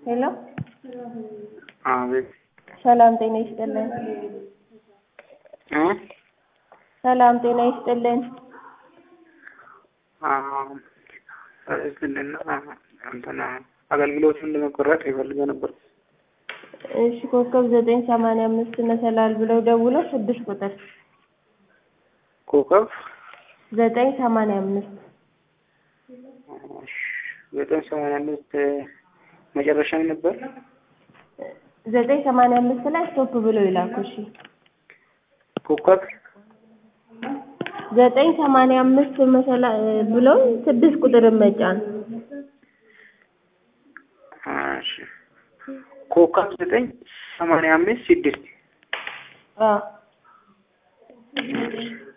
ሄሎ አቤት ሰላም ጤና ይስጥልን። እ ሰላም ጤና ይስጥልን። ስልና እንትና አገልግሎቱን ለመቆረጥ ይፈልገ ነበር። እሺ ኮከብ ዘጠኝ ሰማንያ አምስት መሰላል ብለው ደውለው ስድስት ቁጥር ኮከብ ዘጠኝ ሰማንያ አምስት ዘጠኝ ሰማንያ አምስት መጨረሻ ነበር። ዘጠኝ ሰማንያ አምስት ላይ ስቶፕ ብለው ይላኩ። እሺ ኮከብ ዘጠኝ ሰማንያ አምስት መሰላ ብለው ስድስት ቁጥርን መጫን እሺ ኮከብ ዘጠኝ ሰማንያ አምስት ስድስት አዎ